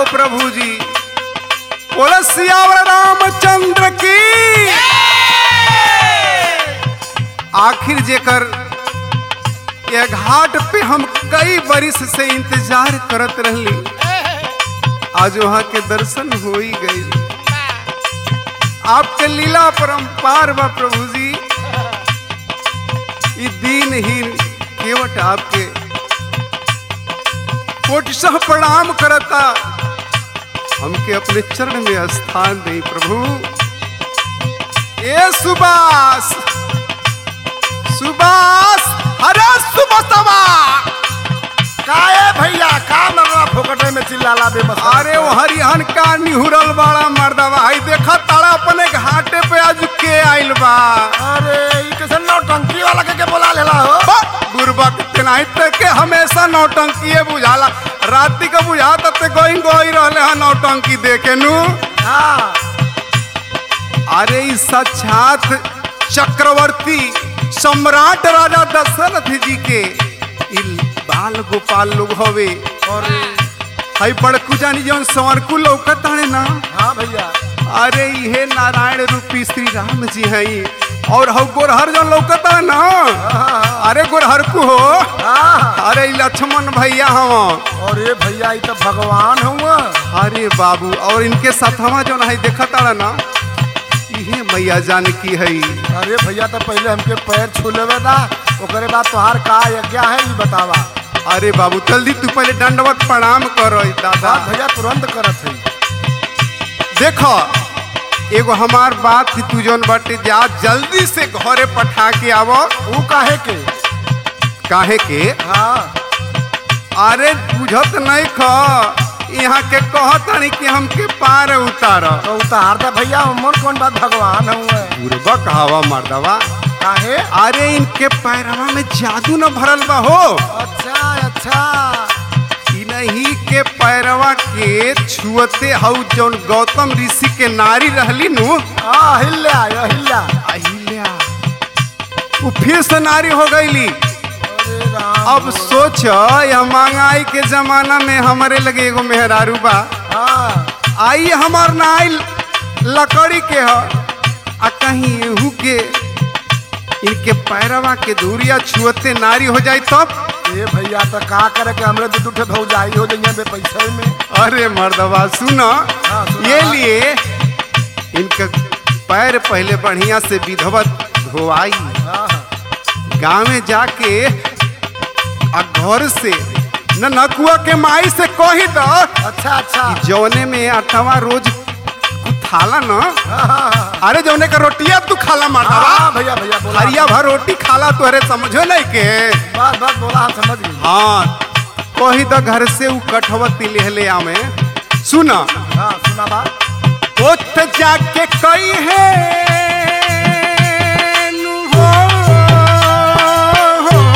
हो प्रभु जी बोले सियावर रामचंद्र की आखिर जेकर ये घाट पे हम कई बरिस से इंतजार करत रहली आज वहाँ के दर्शन हो ही गई आपके लीला परम्पार बा प्रभु जी ई दीनहीन केवट आपके कोटिशह प्रणाम करता हमके अपने चरण में स्थान दे प्रभु ए सुबास सुबास अरे सुबसवा काए भैया का मरना फोकटे में चिल्लाला बेबस अरे वो हरिहन का निहुरल बाड़ा मर्दवा हई देखा ताड़ा अपने घाटे पे आज के आइल बा अरे ई कैसे नौटंकी वाला के के बोला लेला हो बा, गुरबक तेनाही तक के हमेशा नौटंकी बुझाला राति का बुझाता ते गोई गोई रहले हन नौटंकी देखे नु हाँ अरे ई साक्षात चक्रवर्ती सम्राट राजा दशरथ जी के ई बाल गोपाल लोग हवे और हई बड़कू जानी जौन संवरकू लौकत हने ना हाँ भैया अरे इहे नारायण रूपी श्री राम जी हई और हौ गोरहर जौन लौकत है ना अरे गोरहरकू हो हाँ अरे ई लक्ष्मण भैया हवा और ये भैया ई तो भगवान हुआ अरे बाबू और इनके साथवा जौन है देखत आड़ा ना इहे मैया जानकी है अरे भैया तो पहले हमके पैर छू लेवे ना ओकरे बाद तोहार का यज्ञ है ई बतावा अरे बाबू जल्दी तू पहले दंडवत प्रणाम करो दादा बात भैया तुरंत करत है देखो एगो हमार बात थी तू जौन बाटे जा जल्दी से घरे पठा के आवो ऊ काहे के काहे के हाँ अरे बुझत नहीं ख यहाँ के कहतानी कि हमके पार उतार तो उतार दे भैया उमर कौन बात भगवान हुआ बुरबक हवा मर्दवा काहे अरे इनके पैरवा में जादू न भरल बा हो अच्छा अच्छा इन्हीं के पैरवा के छुअते हऊ जौन गौतम ऋषि के नारी रहली नु आ हिल्ला हिल्ला अहिल्या वो फिर से नारी हो गईली अरे राम अब सोच यह महंगाई के जमाना में हमारे लगे एगो मेहरारू बा हाँ आई हमार नाइल लकड़ी के ह आ कहीं एहू के इनके पैरवा के दूरिया छुअते नारी हो जाई तब ये भैया तो का करे के हमरे दू दूठे भौजाई हो जाइए बे पैसे में अरे मर्दवा सुनो हाँ, सुना। ये लिए इनका पैर पहले बढ़िया से विधवत धोआई हाँ हाँ। गाँव में जाके आ घर से न नकुआ के माई से कही दो अच्छा अच्छा जौने में अठवा रोज खाला न हाँ हाँ हाँ अरे जौने का रोटिया तू खाला मर्दवा हाँ भैया भैया बोला हरिया भर रोटी खाला तू अरे समझो नहीं के बात बात बोला हम समझ गए हाँ कही तो घर से ऊ कठवती लेहले आमे सुना हाँ सुना बात ओत जाके कई है नु हो, हो।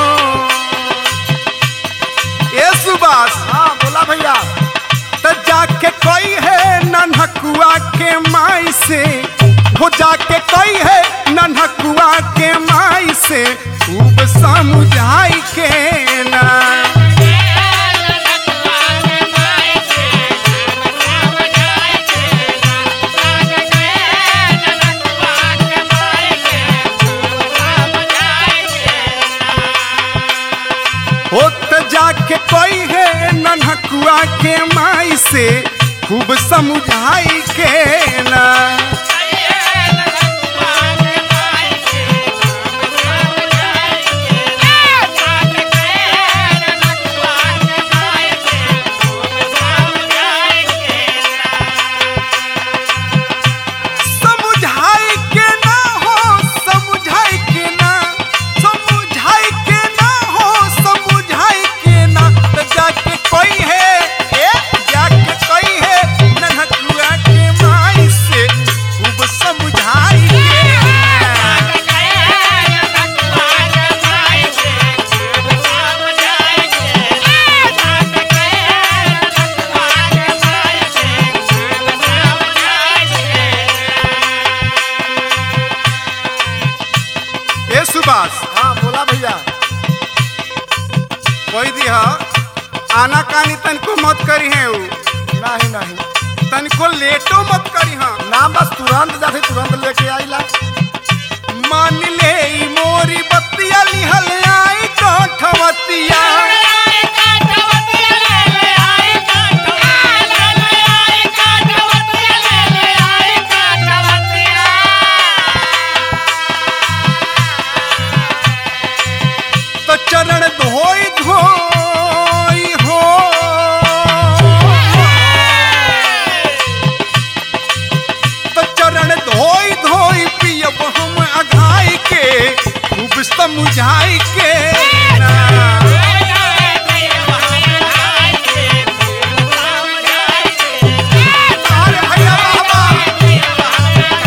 ए सुबास हाँ बोला भैया त जाके कई है नन्हकुआ के माई से हो जाके कई है नन्हकुआ के माई से खूब समझाई के ना होत जाके कोई है नन्हकुआ के माई से खूब समझाई के ना समझाई के ना हो समझाई के ना समझाई के ना हो समझाई के ना त जाके कोई है ए जाके कोई है नन्हकुआ के माई से खूब समझाई के ना ए सुभाष हाँ बोला भैया कोई दिया आना कानी तनको मत करी है उ नहीं नहीं तनको लेटो मत करी हाँ ना बस तुरंत जाते तुरंत लेके आइला मान ले ई मोरी बत्तिया लिहल आई काठवतिया तो चरण धोई धोई हो तो चरण धोई धोई पियब हम अघाई के खूब समझाई के ना। अरे भैया बाबा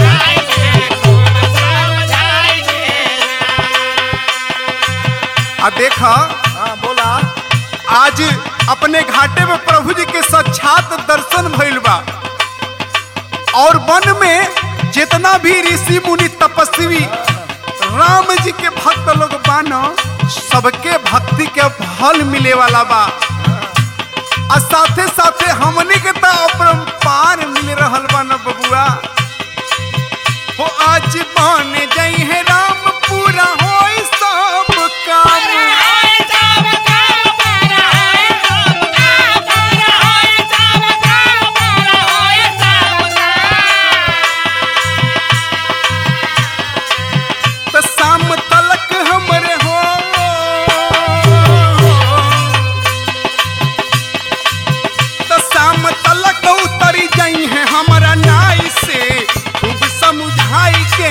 आ देखा हाँ बोला आज अपने घाटे में प्रभु जी के साक्षात दर्शन भइल बा और वन में जितना भी ऋषि मुनि तपस्वी राम जी के भक्त लोग बानो सबके भक्ति के फल मिले वाला बा और साथे साथे हमने के तो अपरंपार मिल रहल बा न बबुआ हो आज बन जई है राम पूरा होई सब काम त शाम तलक हमरे हो त शाम तलक उतरी जाई है हमरा नाई से खूब समझाई के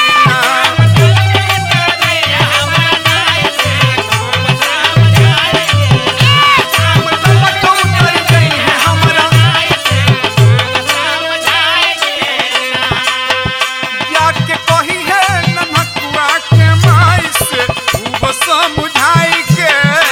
शाम तलक उतरी जाई है हमरा जाके कही है नमकुआ के माई से खूब समझाई के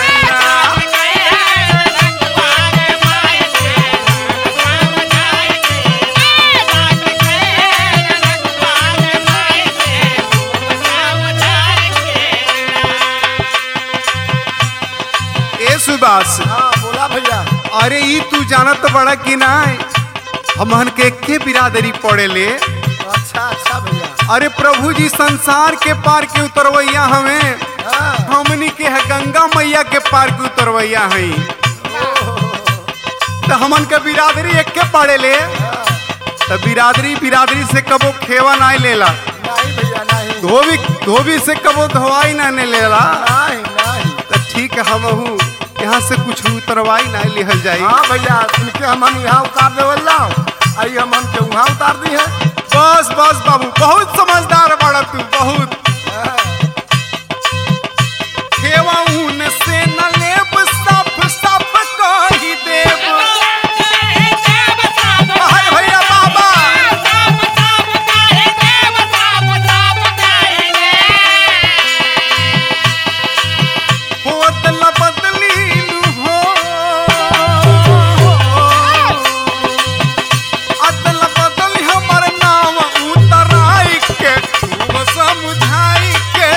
ए सुबास हाँ बोला भैया अरे ई तू जानत बड़ा कि ना हमहन के के बिरादरी पड़े ले अच्छा अच्छा भैया अरे प्रभु जी संसार के पार के उतरवैया हमें हाँ हमनी के है गंगा मैया के पार के उतरवैया हई तो हमन के बिरादरी एक के पड़े ले तो बिरादरी बिरादरी से कबो खेवा ना लेला नहीं भैया नहीं धोबी धोबी से कबो धोवाई ना ने लेला नहीं नहीं तो ठीक है हम यहाँ से कुछ उतरवाई ना लिहल जाई हाँ भैया इनके हमन यहाँ उतार देवल जाओ आई हमन के वहाँ उतार दी है बस बस बाबू बहुत समझदार बड़ा तू बहुत खेवा ऊन से न लेब सफ सफ कही देब हाय भैया बाबा हो अदला बदली लू हो अदला बदली हमर नाम उतराई के खूब समझाई के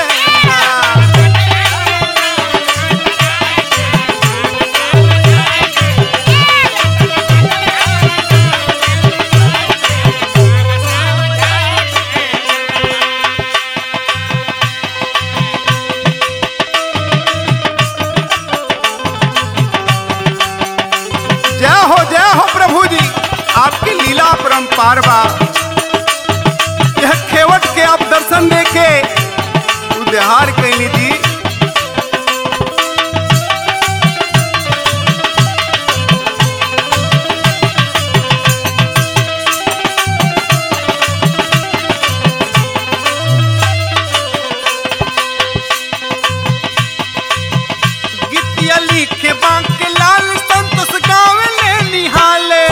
जय हो जय हो प्रभु जी आपकी लीला परम्पार बा यह खेवट के आप दर्शन देके उद्धार कैली जी गीतिया लिखे बांके लाल संतोष गावे ले निहाले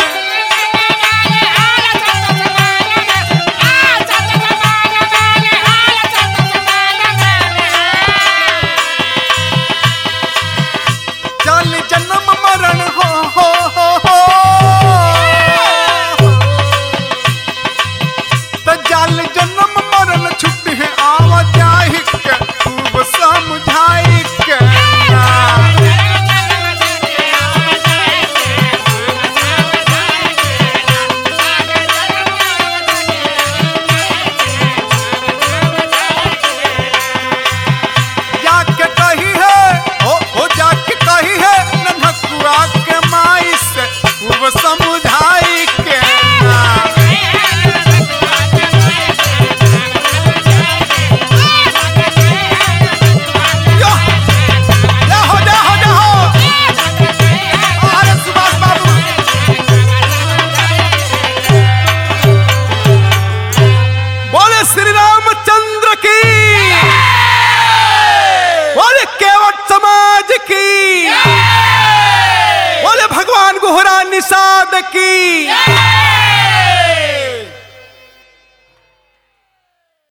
प्रसाद की